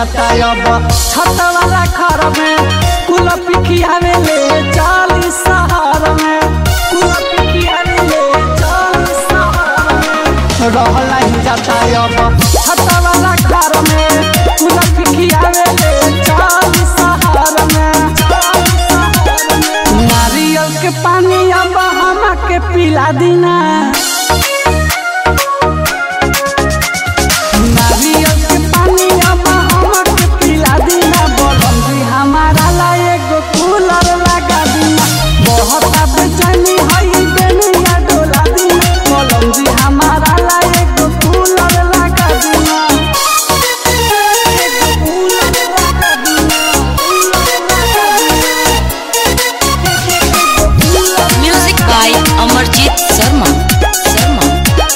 जाता अब छत वाला घर में कुल पिखियावे ले चाली शहर में कुल पिखियावे ले चाली शहर में रहला ही जाता अब छत वाला घर में कुल पिखियावे ले चाली शहर में नारियल के पानी अब हम के पिला दीना नारियल के पानी अब हमके पिला दीना बोलम जी हमारा ला एगो कूलर लगा दीना बहुत बेचैनी हई बेनिया डोला दीना बोलम जी हमारा ला एगो कूलर लगा दीना एगो कूलर लगा दीना Music by Amarjit Sharma. Sharma.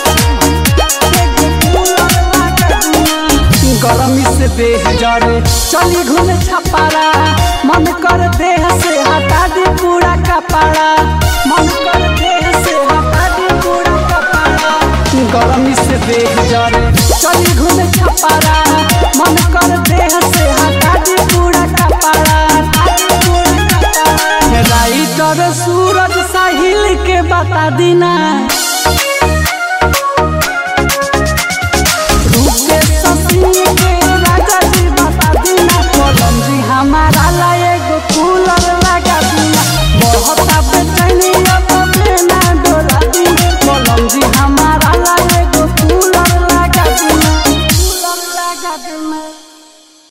गरमी से देह जरे चली घूमे छपारा मन कर देह से हटा दी पूरा कपड़ा मन कर देह से हटा दी पूरा कपड़ा गरमी से देह जरे चली घूमे छपारा मन कर देह से हटा दी पूरा कपड़ा हटा दी पूरा कपड़ा राइटर सूरज साहिल के बता दीना